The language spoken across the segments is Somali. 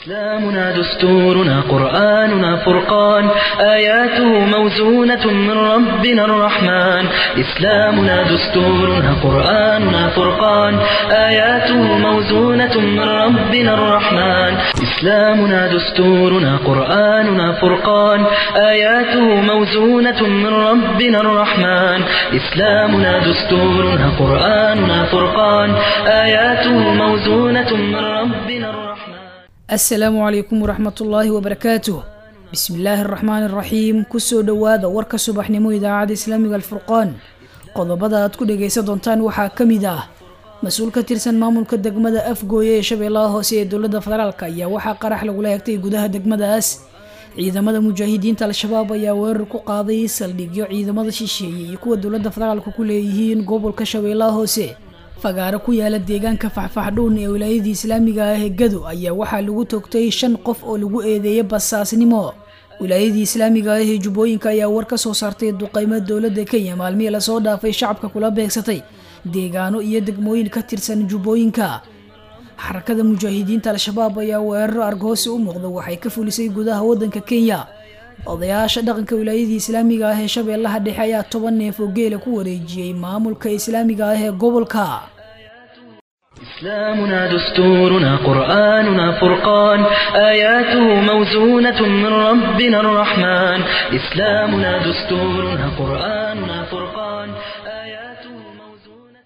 إسلامنا دستورنا قرآننا فرقان آياته موزونة من ربنا الرحمن إسلامنا دستورنا قرآننا فرقان آياته موزونة من ربنا الرحمن إسلامنا دستورنا قرآننا فرقان آياته موزونة من ربنا الرحمن إسلامنا دستورنا قرآننا فرقان آياته موزونة من ربنا الرحمن asalaamu calaykum waraxmatullaahi wabarakaatuh bismillaahi araxmaani araxiim kusoo dhowaada warka subaxnimo idaacadda islaamiga alfurqaan qodobada aad ku dhagaysan doontaan waxaa ka mid ah mas-uul ka tirsan maamulka degmada afgooye ee shabeellaha hoose ee dowladda federaalk ayaa waxaa qarax lagula hegtay gudaha degmadaas ciidamada mujaahidiinta al-shabaab ayaa weerar ku qaaday saldhigyo ciidamada shisheeye iyo kuwa dowladda federaalka ku leeyihiin gobolka shabeellaha hoose fagaaro ku yaala deegaanka faxfaxdhuun ee wilaayadii islaamiga ah ee gado ayaa waxaa lagu toogtay shan qof oo lagu eedeeyay basaasnimo wilaayadii islaamiga ah ee jubbooyinka ayaa war ka soo saartay duqeymo dowladda kenya maalmihii lasoo dhaafay shacabka kula beegsatay deegaano iyo degmooyin ka tirsan jubbooyinka xarakada mujaahidiinta al-shabaab ayaa weeraro argoosi u muuqda waxay ka fulisay gudaha waddanka kenya odayaasha dhaqanka wilaayadii islaamiga ah ee shabeellaha dhexe ayaa toban neef oo geela ku wareejiyey maamulka islaamiga ah ee gobolka إسلامنا دستورنا قرآننا فرقان آياته موزونة من ربنا الرحمن إسلامنا دستورنا قرآننا فرقان آياته موزونة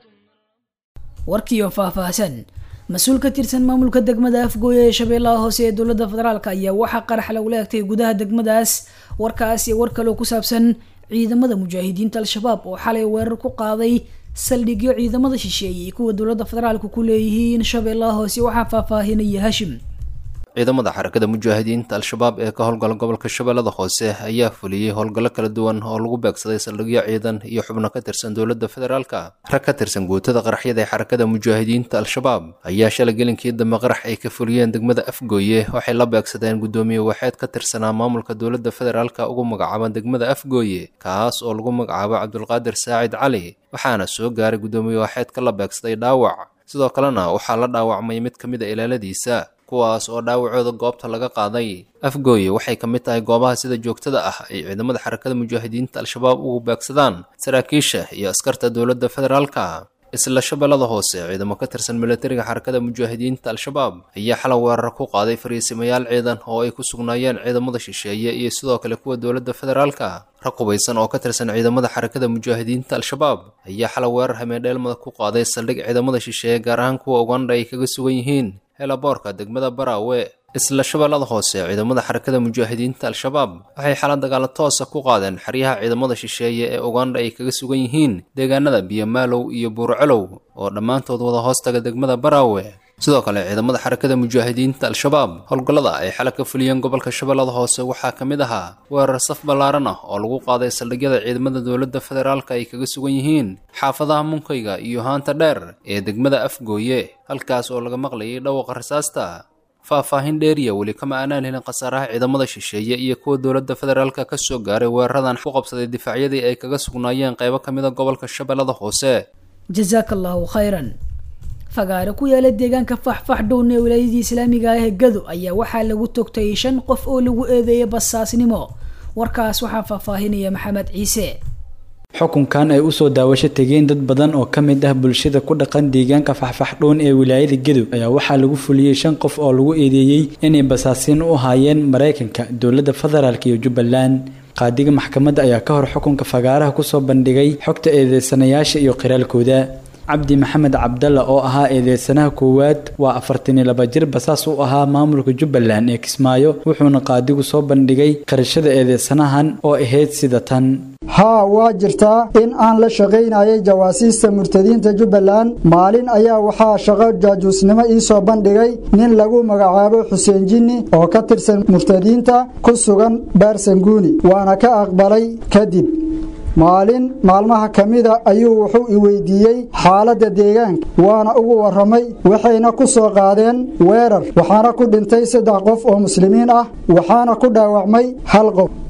warkiioo faahfaahsan mas-uul ka tirsan maamulka degmada afgooye ee shabeellaha hoose ee dowladda federaalk ayaa waxaa qarax lagula egtay gudaha degmadaas warkaas iyo war kaloo ku saabsan ciidamada mujaahidiinta al-shabaab oo xalay weerar ku qaaday saldhigyo ciidamada shisheeye iyo kuwa dowladda federaalka ku leeyihiin shabeellaha hoose waxaa faahfaahinaya hashim ciidamada xarakada mujaahidiinta al-shabaab ee ka howlgala gobolka shabeellada hoose ayaa fuliyey howlgallo kala duwan oo lagu beegsaday saldhigyo ciidan iyo xubno ka tirsan dowladda federaalka rag ka tirsan guutada qaraxyada ee xarakada mujaahidiinta al-shabaab ayaa shalay gelinkii dambe qarax ay ka fuliyeen degmada afgooye waxay la beegsadeen guddoomiye waxeed ka tirsanaa maamulka dowladda federaalka ugu magacaaban degmada afgooye kaas oo lagu magacaabo cabdulqaadir saacid cali waxaana soo gaaray guddoomiye waxeedka la beegsaday dhaawac sidoo kalena waxaa la dhaawacmay mid ka mid a ilaaladiisa kuwaas oo dhaawacooda goobta laga qaaday afgooye waxay ka mid tahay goobaha sida joogtada ah ay ciidamada xarakada mujaahidiinta al-shabaab ugu beegsadaan saraakiisha iyo askarta dowladda federaalka isla shabeellada hoose ciidamo ka tirsan milatariga xarakada mujaahidiinta al-shabaab ayaa xalay weerar ku qaaday fariisimayaal ciidan oo ay ku sugnaayeen ciidamada shisheeye iyo sidoo kale kuwa dowladda federaalka rag hubaysan oo ka tirsan ciidamada xarakada mujaahidiinta al-shabaab ayaa xalay weerar hameendheelmada ku qaaday saldhig ciidamada shisheeye gaar ahaan kuwa ugandha ay kaga sugan yihiin helaboorka degmada baraawe isla shabeellada hoose ciidamada xarakada mujaahidiinta al-shabaab waxay xala dagaalo toosa ku qaadeen xeryaha ciidamada shisheeye ee ugandha ay kaga sugan yihiin deegaanada biyomaalow iyo buurcelow oo dhammaantood wada hoostaga degmada baraawe sidoo kale ciidamada xarakada mujaahidiinta al-shabaab howlgallada ay xala ka fuliyeen gobolka shabeellada hoose waxaa ka mid ahaa weerar saf ballaaran ah oo lagu qaaday saldhigyada ciidamada dowladda federaalka ay kaga sugan yihiin xaafadaha munkayga iyo haanta dheer ee degmada afgooye halkaas oo laga maqlayay dhawaqa rasaasta faahfaahin dheeriya weli kama aanaan helin khasaaraha ciidamada shisheeye iyo kuwa dowladda federaalka ka soo gaaray weeraradan ku qabsaday difaacyadii ay kaga sugnaayeen qaybo ka mid a gobolka shabeellada hoose jazaaka allahu khayran fagaaro ku yaala deegaanka faxfaxdhown ee wilaayadii islaamiga ah ee gado ayaa waxaa lagu togtay shan qof oo lagu eedeeyay basaasnimo warkaas waxaa faahfaahinaya maxamed ciise xukunkan ay usoo daawasho tegeen dad badan oo ka mid ah bulshada ku dhaqan deegaanka faxfaxdhown ee wilaayada gadow ayaa waxaa lagu fuliyey shan qof oo lagu eedeeyey inay basaasiin u haayeen maraykanka dowladda federaalk iyo jubbaland qaadiga maxkamadda ayaa ka hor xukunka fagaaraha kusoo bandhigay xogta eedeysanayaasha iyo qiraalkooda cabdi maxamed cabdalla oo ahaa eedeysanaha koowaad waa afartan iyo laba jir basaas u ahaa maamulka jubbaland ee kismaayo wuxuuna qaadigu soo bandhigay qarashada eedeysanahan oo ahayd sida tan haa waa jirtaa in aan la shaqaynayay jawaasiista murtadiinta jubbaland maalin ayaa waxaa shaqo jaajuusnimo ii soo bandhigay nin lagu magacaabo xuseen jinni oo ka tirsan murtadiinta ku sugan baarsanguuni waana ka aqbalay kadib maalin maalmaha ka mida ayuu wuxuu i weydiiyey xaaladda deegaanka waana ugu warramay waxayna ku soo qaadeen weerar waxaana ku dhintay saddex qof oo muslimiin ah waxaana ku dhaawacmay hal qof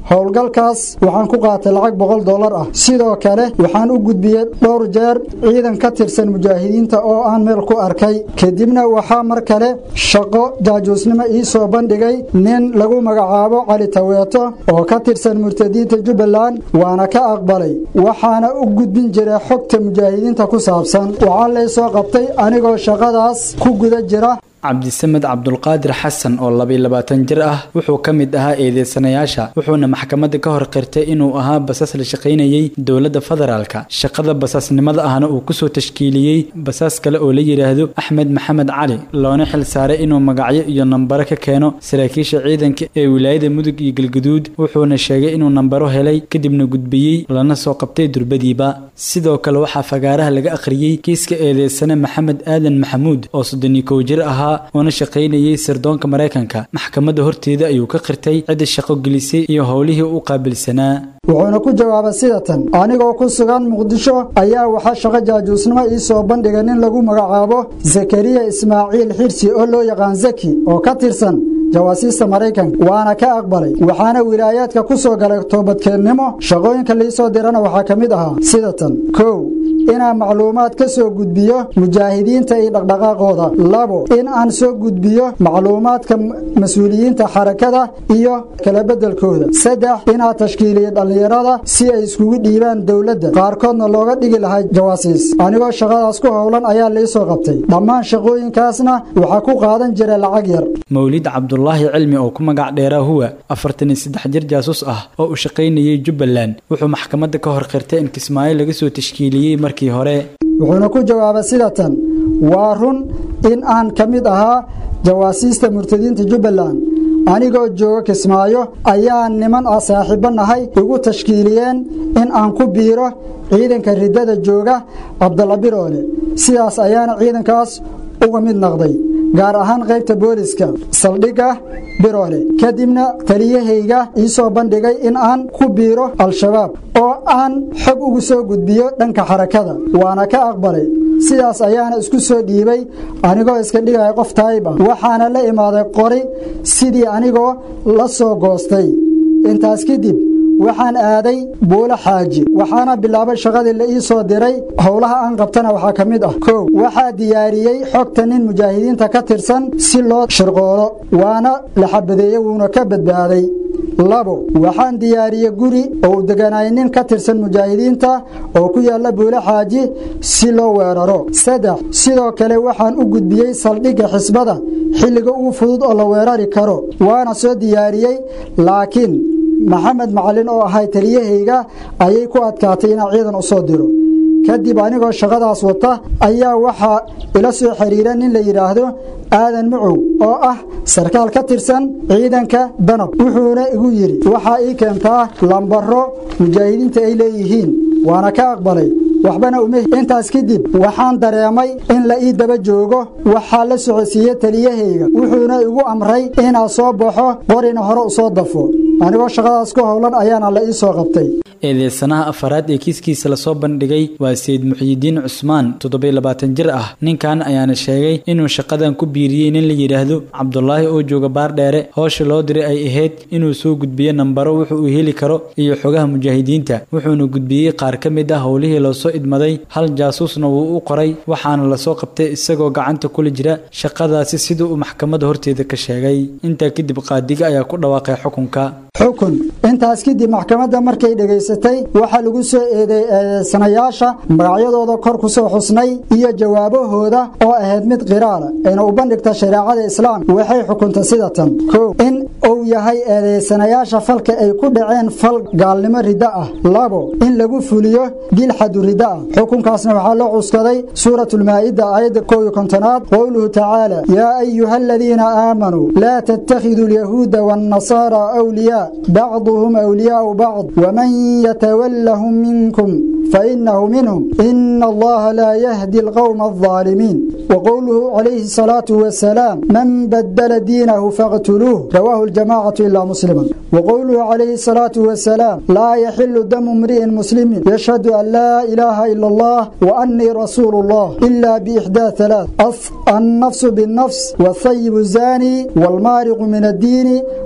howlgalkaas waxaan ku qaatay lacag boqol dollar ah sidoo kale waxaan u gudbiyey dhowr jeer ciidan ka tirsan mujaahidiinta oo aan meel ku arkay kadibna waxaa mar kale shaqo jaajuusnimo ii soo bandhigay nin lagu magacaabo cali taweeto oo ka tirsan murtadiinta jubbaland waana ka aqbalay waxaana u gudbin jiray xogta mujaahidiinta ku saabsan waxaa lay soo qabtay anigoo shaqadaas ku guda jira cabdisamed cabdulqaadir xasan oo labaiy labaatan jir ah wuxuu ka mid ahaa eedeysanayaasha wuxuuna maxkamadda ka hor qirtay inuu ahaa basaas la shaqaynayey dowladda federaalka shaqada basaasnimada ahna uu kusoo tashkiiliyey basaas kale oo la yidhaahdo axmed maxamed cali loona xil saaray inuu magacyo iyo nambaro ka keeno saraakiisha ciidanka ee wilaayada mudug iyo galguduud wuxuuna sheegay inuu nambaro helay kadibna gudbiyey lana soo qabtay durbadiiba sidoo kale waxaa fagaaraha laga akhriyey kiiska eedeysane maxamed aadan maxamuud oo soddoniyo kow jir ahaa uuna shaqaynayey sirdoonka maraykanka maxkamadda horteeda ayuu ka qirtay cidda shaqo gelisay iyo howlihii u qaabilsanaa wuxuuna ku jawaabay sida tan anigoo ku sugan muqdisho ayaa waxaa shaqo jaajuusnimo ii soo bandhigay nin lagu magacaabo zakariya ismaaciil xirsi oo loo yaqaan zaki oo ka tirsan jawaasiista maraykanka waana ka aqbalay waxaana wilaayaadka ku soo galay toobadkeennimo shaqooyinka liisoo dirana waxaa ka mid ahaa sida tan kow inaan macluumaad ka soo gudbiyo mujaahidiinta iyo dhaqdhaqaaqooda labo in aan soo gudbiyo macluumaadka mas-uuliyiinta xarakada iyo kala beddelkooda saddex inaa tashkiiliyo dhallinyarada si ay iskugu dhiibaan dowladda qaarkoodna looga dhigi lahaa jawaasiis anigoo shaqadaas ku howlan ayaa liisoo qabtay dhammaan shaqooyinkaasna waxaa ku qaadan jira lacag yar mawlid cabdulaahi cilmi oo ku magac dheeraa huwa afartan iyo saddex jir jaasuus ah oo u shaqaynayey jubbaland wuxuu maxkamadda ka hor qirtay in kismaayo laga soo tashkiiliyey markii hore wuxuuna ku jawaabay sida tan waa run in aan ka mid ahaa jawaasiista murtadiinta jubbaland anigoo jooga kismaayo ayaa niman ah saaxiibbo nahay igu tashkiiliyeen in aan ku biiro ciidanka riddada jooga cabdalla biroole sidaas ayaana ciidankaas uga mid noqday gaar ahaan qaybta booliska saldhigga biroole kadibna taliyahayga ii soo bandhigay in aan ku biiro al-shabaab oo aan xog ugu soo gudbiyo dhanka xarakada waana ka aqbalay sidaas ayaana isku soo dhiibay anigoo iska dhigaya qof taayib ah waxaana la imaaday qori sidii anigoo la soo goostay intaas kadib waxaan aaday buulo xaaji waxaana bilaabay shaqadii la ii soo diray howlaha aan qabtana waxaa ka mid ah kow waxaa diyaariyey xogta nin mujaahidiinta ka tirsan si loo shirqoolo waana la xabadeeyey wuuna ka badbaaday labo waxaan diyaariyey guri oo uu deganaayay nin ka tirsan mujaahidiinta oo ku yaalla buulo xaaji si loo weeraro saddex sidoo kale waxaan u gudbiyey saldhigga xisbada xilliga ugu fudud oo la weerari karo waana soo diyaariyey laakiin maxamed macalin oo ahay taliyahayga ayay ku adkaatay inaan ciidan u soo diro kadib anigoo shaqadaas wata ayaa waxaa ila soo xiriira nin la yidhaahdo aadan mucow oo ah sarkaal ka tirsan ciidanka danab wuxuuna igu yidhi waxaa ii keentaa lambaro mujaahidiinta ay leeyihiin waana ka aqbalay waxbana uma intaas kadib waxaan dareemay in la ii daba joogo waxaa la socodsiiyey taliyahayga wuxuuna igu amray inaan soo baxo qorina hore u soo dafo anigoo shaqadaas ku howlan ayaana la ii soo qabtay eedeysanaha afaraad ee kiiskiisa lasoo bandhigay waa sayid muxyidiin cusmaan toddobiy labaatan jir ah ninkan ayaana sheegay inuu shaqadan ku biiriyey nin la yidhaahdo cabdulaahi oo jooga baardheere howsha loo diray ay ahayd inuu soo gudbiyo nambaro wuxu uu heli karo iyo xogaha mujaahidiinta wuxuuna gudbiyey qaar ka mid ah howlihii loosoo idmaday hal jaasuusna wuu u qoray waxaana lasoo qabtay isagoo gacanta kula jira shaqadaasi sida uu maxkamadda horteeda ka sheegay intaa kadib qaadiga ayaa ku dhawaaqay xukunka xukun intaas kadib maxkamadda markay dhegaysatay waxaa lagu soo eedeysanayaasha magacyadooda kor ku soo xusnay iyo jawaabahooda oo ahayd mid qiraala ayna u bandhigta shareecada islaamka waxay xukuntay sida tan kow in uu yahay eedeysanayaasha falka ay ku dhaceen fal gaalnimo riddo ah labo in lagu fuliyo dil xadu riddo ah xukunkaasna waxaa loo cuskaday suuratulmaa'ida aayadda kow iyo kontonaad qowluhu tacaala yaa ayuha aladiina aamanuu laa tattakhiduu alyahuuda waannasaara awliyaa بعضهم أولياء بعض ومن يتولهم منكم فإنه منهم إن الله لا يهدي القوم الظالمين وقوله عليه الصلاة والسلام من بدل دينه فاقتلوه رواه الجماعة إلا مسلما وقوله عليه الصلاة والسلام لا يحل دم امرئ مسلم يشهد أن لا إله إلا الله وأني رسول الله إلا بإحدى ثلاث النفس بالنفس والثيب الزاني والمارق من الدين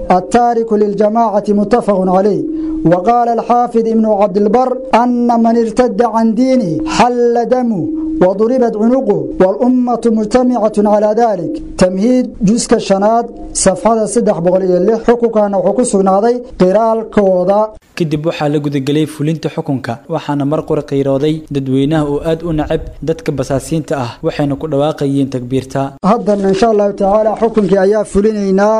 التارك للجماعة متفق عليه وقال الحافظ ابن عبد البر أن من ارتد عن دينه حل دمه وضربت عنقه والأمة مجتمعة على ذلك تمهيد جزء الشناد صفحة صدح بغلية اللي حقوقنا وحقوق سنادي قرال كوضا kadib waxaa la gudagelay fulinta xukunka waxaana mar qura qiirooday dadweynaha oo aad u nacab dadka basaasiinta ah waxayna ku dhawaaqayeen takbiirta haddana insha allahu tacaala xukunkii ayaa fulinaynaa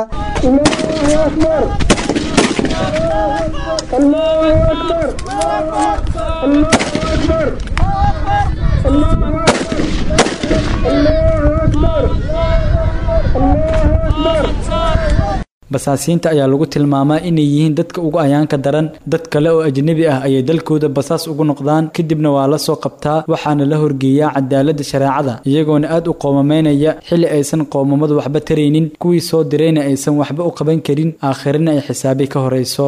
basaasiinta ayaa lagu tilmaamaa inay yihiin dadka ugu ayaanka daran dad kale oo ajnabi ah ayay dalkooda basaas ugu noqdaan kadibna waa la soo qabtaa waxaana la horgeeyaa cadaaladda shareecada iyagoona aad u qoomamaynaya xilli aysan qoomamadu waxba taraynin kuwii soo dirayna aysan waxba u qaban karin aakhirina ay xisaabi ka horayso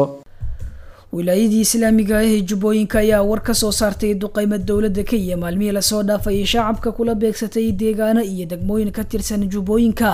wilaayadii islaamiga ah ee jubbooyinka ayaa war ka soo saartay duqeymo dowladda kenya maalmihii lasoo dhaafayay shacabka kula beegsatay deegaano iyo degmooyin ka tirsan jubbooyinka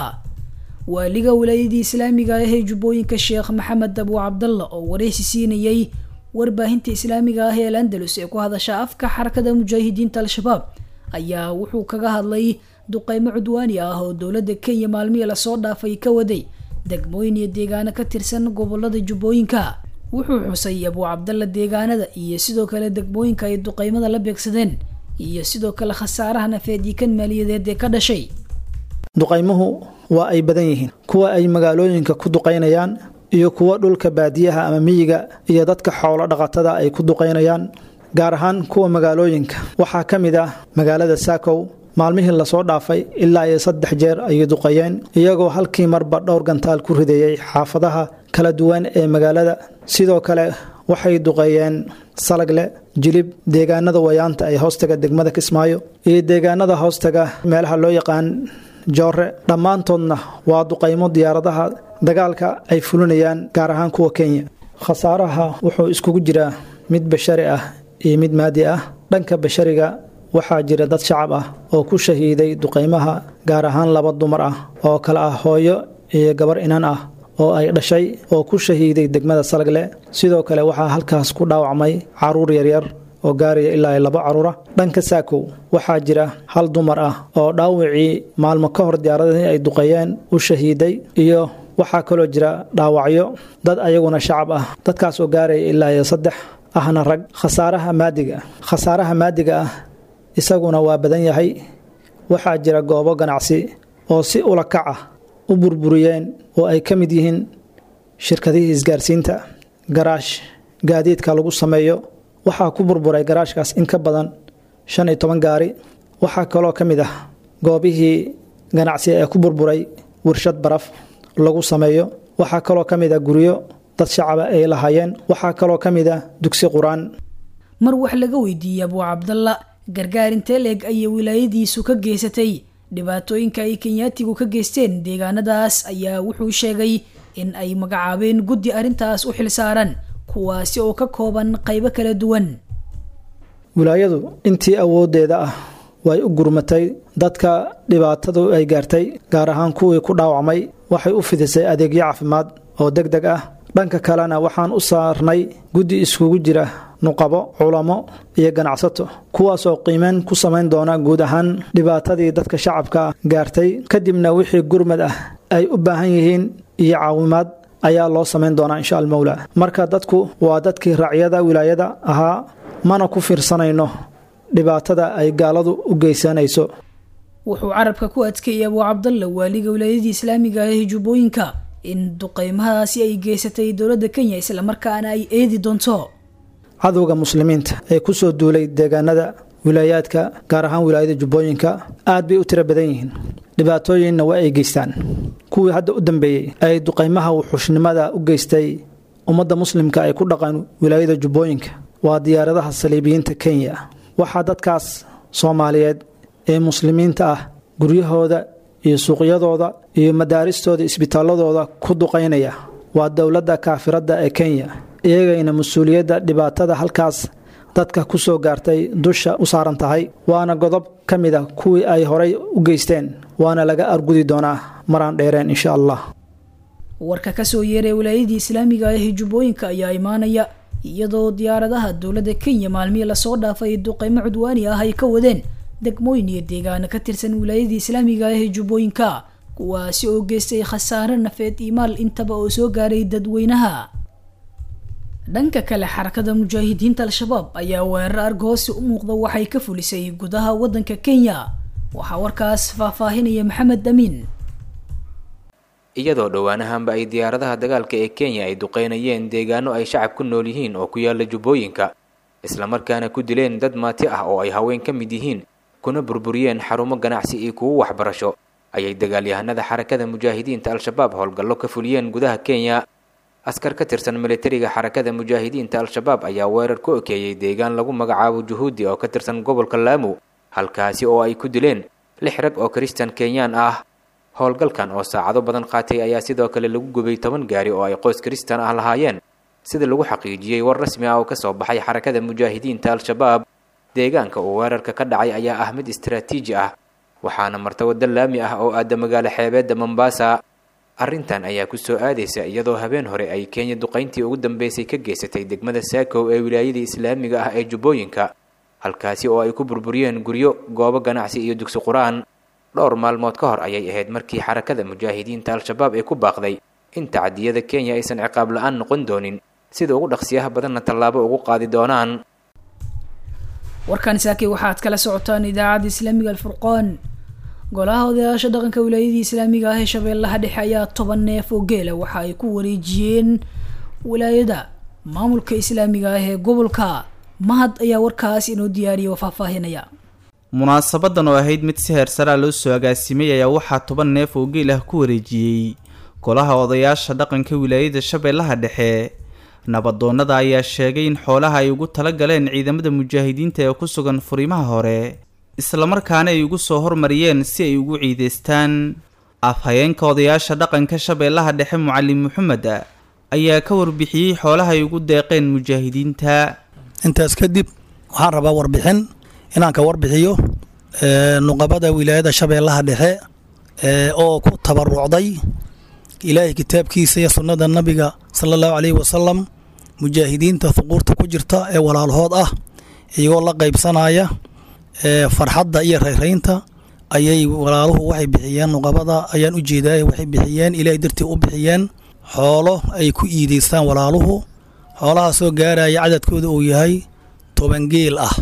waaliga wilaayadii islaamiga ah ee jubbooyinka sheekh maxamed abu cabdalla oo wareysi siinayay warbaahinta islaamiga ah ee al andalus ee ku hadasha afka xarakada mujaahidiinta al-shabaab ayaa wuxuu kaga hadlay duqeymo cudwaani ah oo dowladda kenya maalmihii lasoo dhaafay ka waday degmooyin iyo deegaano ka tirsan gobolada jubbooyinka wuxuu xusay abu cabdalla deegaanada iyo sidoo kale degmooyinka ay duqeymada la beegsadeen iyo sidoo kale khasaaraha nafeed iyo kan maaliyadeed ee ka dhashay duqaymuhu waa ay badan yihiin kuwa ay magaalooyinka ku duqaynayaan iyo kuwa dhulka baadiyaha ama miyiga iyo dadka xoolo dhaqatada ay ku duqaynayaan gaar ahaan kuwa magaalooyinka waxaa ka mid ah magaalada saakow maalmihii lasoo dhaafay ilaa iyo saddex jeer ayay duqayeen iyagoo halkii marba dhowr gantaal ku rideeyey xaafadaha kala duwan ee magaalada sidoo kale waxay duqeeyeen salagle jilib deegaanada wayaanta ee hoostaga degmada kismaayo iyo deegaanada hoostaga meelaha loo yaqaan joore dhammaantoodna waa duqaymo diyaaradaha dagaalka ay fulinayaan gaar ahaan kuwa kenya khasaaraha wuxuu iskugu jiraa mid bashari ah iyo mid maadi ah dhanka bashariga waxaa jira dad shacab ah oo ku shahiiday duqaymaha gaar ahaan laba dumar ah oo kale ah hooyo iyo gabar inan ah oo ay dhashay oo ku shahiiday degmada salagle sidoo kale waxaa halkaas ku dhaawacmay caruur yaryar oo gaaraya ilaa laba caruura dhanka saakow waxaa jira hal dumar ah oo dhaawacii maalmo ka hor diyaaradihii ay duqeeyeen u shahiiday iyo waxaa kaloo jira dhaawacyo dad ayaguna shacab ah dadkaas oo gaaraya ilaa iyo saddex ahna rag khasaaraha maadiga khasaaraha maadiga ah isaguna waa badan yahay waxaa jira goobo ganacsi oo si ulakac ah u burburiyeen oo ay ka mid yihiin shirkadihii isgaarsiinta garaash gaadiidka lagu sameeyo waxaa ku burburay garaashkaas in ka badan shan iyo toban gaari waxaa kaloo ka mid ah goobihii ganacsi ee ku burburay warshad baraf lagu sameeyo waxaa kaloo ka mid ah guryo dad shacaba ay lahaayeen waxaa kaloo ka mid ah dugsi qur-aan mar wax laga weydiiyey abuu cabdalla gargaar intee leeg ayay wilaayadiisu ka geysatay dhibaatooyinka ay kenyaatigu ka geysteen deegaanadaas ayaa wuxuu sheegay in ay magacaabeen guddi arrintaas u xilsaaran kuwaasi oo ka kooban qaybo kala duwan wilaayadu intii awooddeeda ah way u gurmatay dadka dhibaatadu ay gaartay gaar ahaan kuwii ku dhaawacmay waxay u fidisay adeegyo caafimaad oo deg deg ah dhanka kalena waxaan u saarnay guddi iskugu jira nuqabo culamo iyo ganacsato kuwaasoo qiimeyn ku samayn doona guud ahaan dhibaatadii dadka shacabka gaartay kadibna wixii gurmad ah ay u baahan yihiin iyo caawimaad ayaa loo samayn doonaa insha almowla marka dadku waa dadkii raacyada wilaayada ahaa mana ku fiirsanayno dhibaatada ay gaaladu u geysanayso wuxuu carabka ku adkeeyay abuu cabdalla waaliga wilaayadii islaamiga ah ee jubbooyinka in duqeymahaasi ay geysatay dowladda kenya islamarkaana ay eedi doonto cadowga muslimiinta ee ku soo duulay deegaanada wilaayaadka gaar ahaan wilaayada jubbooyinka aad bay u tiro badan yihiin dhibaatooyinna waa ay geystaan kuwii hadda u dambeeyey ay duqaymaha wuxuushnimada u geystay ummadda muslimka ay ku dhaqan wilaayada jubbooyinka waa diyaaradaha saliibiyiinta kenya waxaa dadkaas soomaaliyeed ee muslimiinta ah guryahooda iyo suuqyadooda iyo madaaristooda isbitaaladooda ku duqaynaya waa dowladda kaafiradda ee kenya iyagayna mas-uuliyadda dhibaatada halkaas dadka ku soo gaartay dusha u saaran tahay waana godob ka mid a kuwii ay horay u geysteen waana laga argudi doonaa maraan dheereen insha allah warka kasoo yeeray wilaayadii islaamiga ah ee jubbooyinka ayaa imaanaya iyadoo diyaaradaha dowladda kenya maalmihii lasoo dhaafay duqeymo cudwaani ah ay ka wadeen degmooyin iyo deegaano ka tirsan wilaayadii islaamiga ah ee jubbooyinka kuwaasi oo geystay khasaare nafeed iyo maal intaba oo soo gaaray dadweynaha dhanka kale xarakada mujaahidiinta al-shabaab ayaa weerar argoosi u muuqda waxay ka fulisay gudaha waddanka kenya waxaa warkaas faahfaahinaya maxamed amiin iyadoo dhowaanahanba ay diyaaradaha dagaalka ee kenya ay duqeynayeen deegaano ay shacab ku nool yihiin oo ku yaala jubbooyinka islamarkaana ku dileen dad maati ah oo ay haween ka mid yihiin kuna burburiyeen xarumo ganacsi iyo kuwo waxbarasho ayay dagaalyahanada xarakada mujaahidiinta al-shabaab howlgallo ka fuliyeen gudaha kenya askar ka tirsan militariga xarakada mujaahidiinta al-shabaab ayaa weerar ku okeeyey deegaan lagu magacaabo juhuudi oo ka tirsan gobolka laamu halkaasi oo ay ku dileen lix rag oo kristan kenyaan ah howlgalkan oo saacado badan qaatay ayaa sidoo kale lagu gubay toban gaari oo ay qoys kristan ah lahaayeen sida lagu xaqiijiyey war rasmi ah oo kasoo baxay xarakada mujaahidiinta al-shabaab deegaanka uu weerarka ka dhacay ayaa ah mid istaraatiiji ah waxaana marta waddo laami ah oo aada magaalo xeebeedda mombasa arrintan ayaa kusoo aadaysa iyadoo habeen hore ay kenya duqayntii ugu dambeysay ka geysatay degmada saakow ee wilaayadii islaamiga ah ee jubbooyinka halkaasi oo ay ku burburiyeen guryo goobo ganacsi iyo dugsi qur-aan dhowr maalmood ka hor ayay ahayd markii xarakada mujaahidiinta al-shabaab ee ku baaqday in tacadiyada kenya aysan ciqaab la-aan noqon doonin sida ugu dhaqsiyaha badanna tallaabo ugu qaadi doonaan warkan saakay waxaad kala socotaan idaacadda islaamiga alfurqaan golaha odayaasha dhaqanka wilaayadii islaamiga ah ee shabeellaha dhexe ayaa toban neef oo geela waxa ay ku wareejiyeen wilaayada maamulka islaamiga ah ee gobolka mahad ayaa warkaas inoo diyaariya oo faahfaahinaya munaasabadan oo ahayd mid si heersaraa loo soo agaasimay ayaa waxaa toban neef oo geel ah ku wareejiyey golaha odayaasha dhaqanka wilaayada shabeellaha dhexe nabadoonnada ayaa sheegay in xoolaha ay ugu tala galeen ciidamada mujaahidiinta ee ku sugan furimaha hore islamarkaana ay ugu soo hormariyeen si ay ugu ciideystaan afhayeenka odayaasha dhaqanka shabeellaha dhexe mucalim maxamed ayaa ka warbixiyey xoolaha ay ugu deeqeen mujaahidiinta intaas kadib waxaan rabaa warbixin inaan ka warbixiyo nuqabada wilaayada shabeellaha dhexe oo ku tabarucday ilaahay kitaabkiisa iyo sunnada nabiga sala allahu caleyhi wasalam mujaahidiinta huquurta ku jirta ee walaalhood ah iyagoo la qaybsanaya farxadda iyo rayraynta ayay walaaluhu waxay bixiyeen nuqabada ayaan u jeedaay waxay bixiyeen ilaahay dartii u bixiyeen xoolo ay ku iideystaan walaaluhu xoolahaasoo gaaraya cadadkooda uu yahay toban geel ah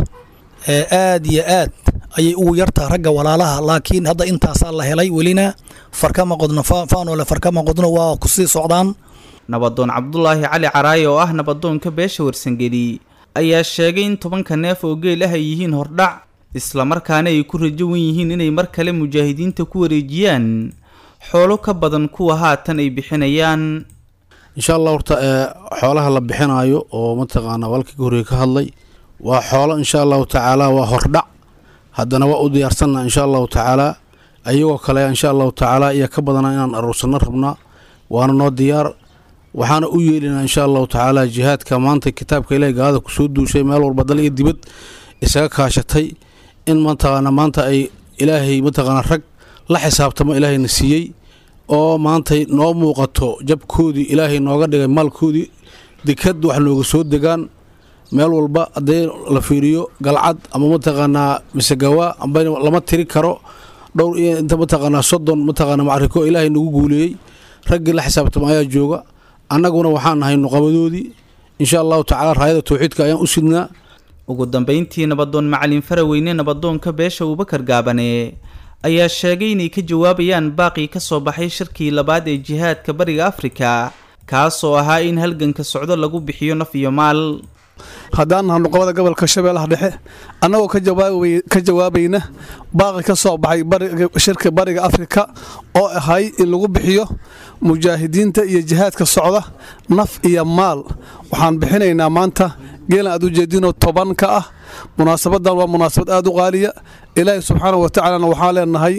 aad iyo aad ayay ugu yartaa ragga walaalaha laakiin hadda intaasaa la helay welina farkama qodno faanole farkama qodno waa kusii socdaan nabadoon cabdulaahi cali caraaye oo ah nabadoonka beesha warsangeli ayaa sheegay in tobanka neef oo geel ah ay yihiin hordhac islamarkaana ay ku rajo wan yihiin inay mar kale mujaahidiinta ku wareejiyaan xoolo ka badan kuwa haatan ay bixinayaan insha allah horta xoolaha la bixinaayo oo mataqaana walkii horey ka hadlay waa xoolo insha allahu tacaala waa hordhac haddana waa u diyaarsanna insha allahu tacaala ayagoo kale insha allahu tacaala iyo ka badana inaan aruursanno rabnaa waana noo diyaar waxaana u yeelinaa insha allahu tacaala jihaadka maanta kitaabka ilahi gaalada kusoo duushay meel walba dal iyo dibad isaga kaashatay in mataqaana maanta ay ilaahay mataqaana rag la xisaabtamo ilaahayna siiyey oo maantay noo muuqato jabkoodii ilaahay nooga dhigay maalkoodii dekad wax nooga soo degaan meel walba haddii la fiiriyo galcad ama mataqaanaa misegawa amba lama tiri karo dhowr iyo inta mataqaanaa soddon mataqaana macriko ilaahay nagu guuleeyey raggii la xisaabtamo ayaa jooga annaguna waxaan nahay nuqabadoodii insha allahu tacaala raayada tawxiidka ayaan u sidnaa ugu dambeyntii nabadoon macalin faraweyne nabadoonka beesha abubakar gaabane ayaa sheegay inay ka jawaabayaan baaqii ka soo baxay shirkii labaad ee jihaadka bariga afrika kaasoo ahaa in halganka socdo lagu bixiyo naf iyo maal haddaan naha nuqabada gobolka shabeellaha dhexe annagoo ka jawaabayna baaqi ka soo baxay shirka bariga afrika oo ahay in lagu bixiyo mujaahidiinta iyo jihaadka socda naf iyo maal waxaan bixinaynaa maanta geelan aad ujeedinoo toban ka ah munaasabadan waa munaasabad aad u qaaliya ilaahay subxaanau watacaalana waxaan leenahay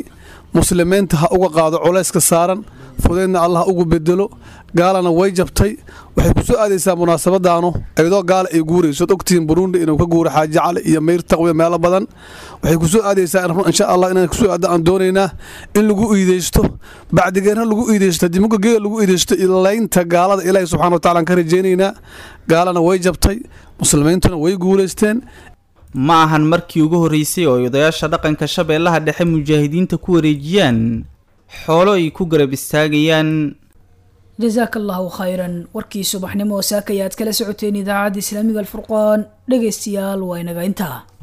muslimiinta ha uga qaado culayska saaran fudeydna allah ugu bedelo gaalana way jabtay waxay ku soo aadaysaa munaasabadaanu iyadoo gaala ay guurayso od ogtihiin burundi inuu ka guuro xaaji cali iyo meyr taqwiya meelo badan waxay ku soo aadaysaa insha allah inaan kusoo aada aan doonaynaa in lagu iideysto bacdigeena lagu iideysto haddii muga geela lagu iideysto laynta gaalada ilaahi subxana wa tacala aan ka rajaynaynaa gaalana way jabtay muslimiintuna way guulaysteen ma ahan markii ugu horreysay oo ay odayaasha dhaqanka shabeellaha dhexe mujaahidiinta ku wareejiyaan xoolo ay ku garab istaagayaan jasaaka allahu khayran warkii subaxnimo oo saaka ayaad kala socoteen idaacadda islaamiga alfurqaan dhegaystayaal waa inaga intaa